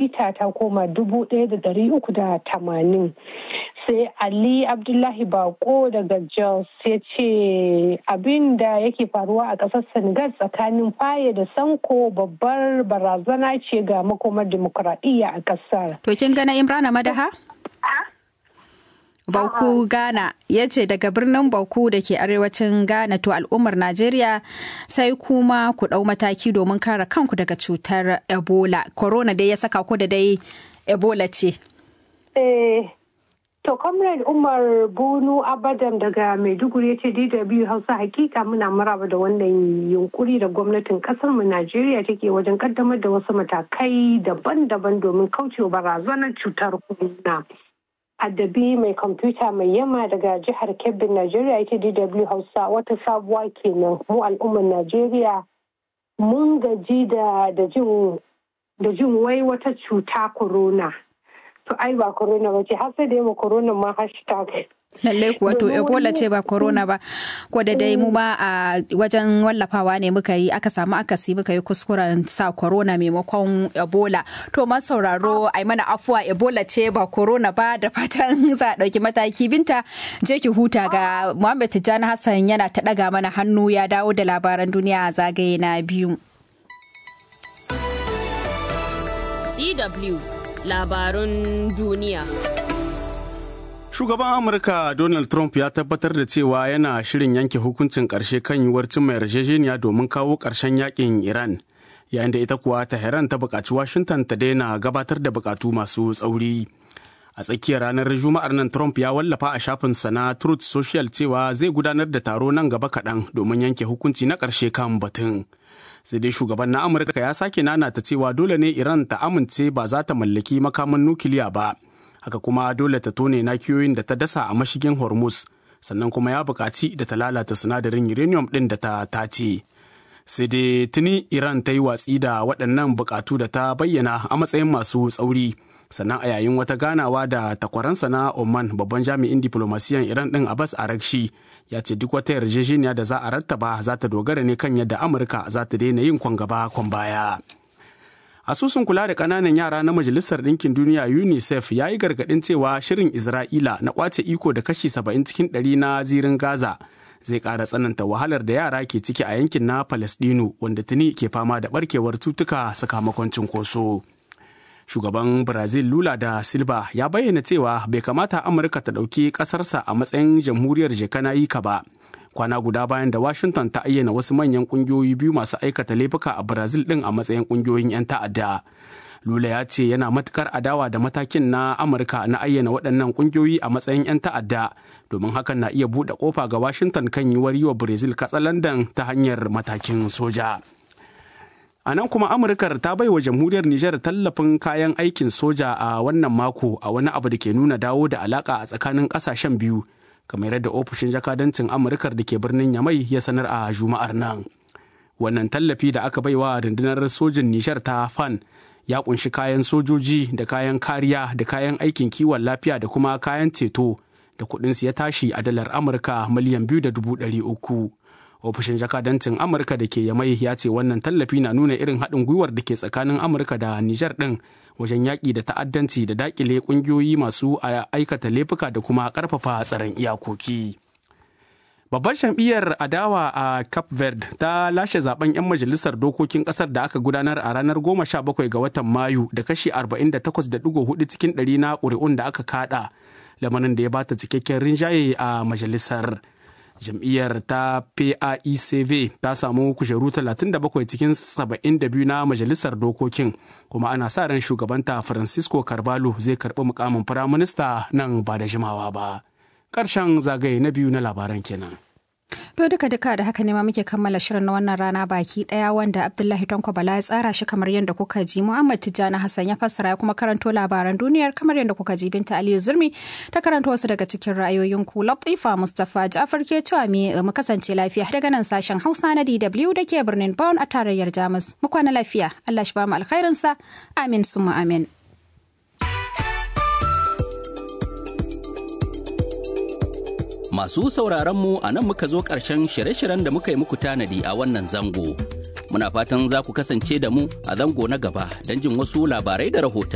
lita ta koma dubu ɗaya da ɗari uku da tamanin sai ali abdullahi bako daga jos ya ce abin da yake faruwa a ƙasar senegal tsakanin faye da sanko babbar barazana ce ga makomar dimokuraɗiyya a ƙasar to kin gana imrana madaha Bauku Ghana ya ce daga birnin Bauku da ke arewacin Ghana to al'ummar Najeriya sai kuma ku ɗau mataki domin kare kanku daga cutar Ebola. Corona dai ya saka ku da dai Ebola ce. Eh, to Comrade Umar Bunu Abadam daga Maiduguri ya ce DW Hausa hakika muna maraba da wannan yunkuri da gwamnatin mu Najeriya take wajen kaddamar da wasu matakai daban-daban domin kaucewa barazanar cutar corona. addabi mai kwamfuta mai yamma daga jihar kebbin najeriya ita dw hausa wata sabuwa kenan mu al'ummar najeriya mun gaji da jin wai wata cuta corona to ai ba corona ba ce har sai da yamma corona ma hashtag lallai kuwa to ebola ce ba corona ba ko da dai mu ma a wajen wallafawa ne muka yi aka samu akasi muka yi kuskuren sa corona maimakon ebola to ma sauraro ai mana afuwa ebola ce ba corona ba da fatan za a ɗauki mataki binta je ki huta ga muhammad tijjani hassan yana ta ɗaga mana hannu ya dawo da labaran duniya zagaye na biyu DW labarun duniya. Shugaban Amurka Donald Trump ya tabbatar da cewa yana shirin yanke hukuncin ƙarshe kan yiwuwar cimma yarjejeniya domin kawo ƙarshen yakin Iran, yayin da ita kuwa Tehran ta buƙaci Washington ta daina gabatar da buƙatu masu tsauri. A tsakiyar ranar Juma'ar nan Trump ya wallafa a shafinsa na Truth Social cewa zai gudanar da taro nan gaba kaɗan domin yanke hukunci na ƙarshe kan batun. sai dai shugaban na amurka ya sake nanata cewa dole ne iran ta amince ba za ta mallaki makaman nukiliya ba haka kuma dole ta tone nakiyoyin da ta dasa a mashigin hormuz sannan kuma ya buƙaci da ta lalata sinadarin uranium ɗin da ta tace sai dai tuni iran ta yi watsi da waɗannan buƙatu da ta bayyana a matsayin masu tsauri sannan a yayin wata ganawa da takwaransa na oman babban jami'in diplomasiyan iran ɗin abbas arakshi ya ce duk wata yarjejeniya da za a rattaba za ta dogara ne kan yadda amurka za ta daina yin kwan gaba kwan baya asusun kula da ƙananan yara na majalisar ɗinkin duniya unicef ya yi gargaɗin cewa shirin isra'ila na ƙwace iko da kashi 70 cikin 100 na zirin gaza zai ƙara tsananta wahalar da yara ke ciki a yankin na palestino wanda tuni ke fama da ɓarkewar cutuka sakamakon cinkoso. shugaban brazil lula da silva ya bayyana cewa bai kamata amurka ta ɗauki ƙasarsa a matsayin jamhuriyar ka ba kwana guda bayan da washington ta ayyana wasu manyan ƙungiyoyi biyu masu aikata laifuka a brazil ɗin a matsayin ƙungiyoyin 'yan ta'adda lula ya ce yana matukar adawa da matakin na amurka na ayyana waɗannan ƙungiyoyi a matsayin 'yan ta'adda domin hakan na iya buɗe ƙofa ga washington kan yiwuwar yi wa brazil katsalandan ta hanyar matakin soja. A nan kuma Amurkar ta bai wa jamhuriyar Nijar tallafin kayan aikin soja a wannan mako a wani abu da ke nuna dawo da alaka a tsakanin kasashen biyu, kamar yadda ofishin jakadancin Amurkar da ke birnin Yamai ya sanar a Juma'ar nan. Wannan tallafi da aka baiwa rundunar sojin Nijar ta FAN ya kunshi kayan sojoji da kayan kariya da kayan aikin kiwon lafiya da kuma kayan ceto da kuɗinsu ya tashi a dalar Amurka miliyan biyu da dubu ɗari uku. ofishin jakadancin amurka da ke yamai ya ce wannan tallafi na nuna irin haɗin gwiwar da ke tsakanin amurka da nijar ɗin wajen yaƙi da ta'addanci da daƙile ƙungiyoyi masu aikata laifuka da kuma ƙarfafa tsaron iyakoki babbar jam'iyyar adawa a cape verde ta lashe zaben 'yan majalisar dokokin ƙasar da aka gudanar a ranar 17 ga watan mayu da kashi 48.4 cikin ɗari na ƙuri'un da aka kaɗa lamarin da ya bata cikakken rinjaye a majalisar. jam'iyyar ta PAICV ta samu kujeru 37 cikin 72 na majalisar dokokin kuma ana sa ran shugabanta Francisco Carvalho zai karbi mukamin firaminista nan ba da jimawa ba. Ƙarshen zagaye na biyu na labaran kenan. To duka duka da haka ne ma muke kammala shirin na wannan rana baki daya wanda Abdullahi Tanko Bala ya tsara shi kamar yadda kuka ji Muhammad Tijjani Hassan ya fassara ya kuma karanto labaran duniyar kamar yadda kuka ji Binta Aliyu Zurmi ta karanto wasu daga cikin ra'ayoyin ku Latifa Mustafa Ja'far ke cewa mu kasance lafiya daga nan sashen Hausa na DW da ke birnin Bonn a tarayyar Jamus. Mu kwana lafiya. Allah shi ba mu alkhairinsa. Amin summa amin. Masu sauraron mu a nan muka zo ƙarshen shirye-shiryen da muka yi muku tanadi a wannan zango. Muna fatan za ku kasance da mu a zango na gaba don jin wasu labarai da rahotanni.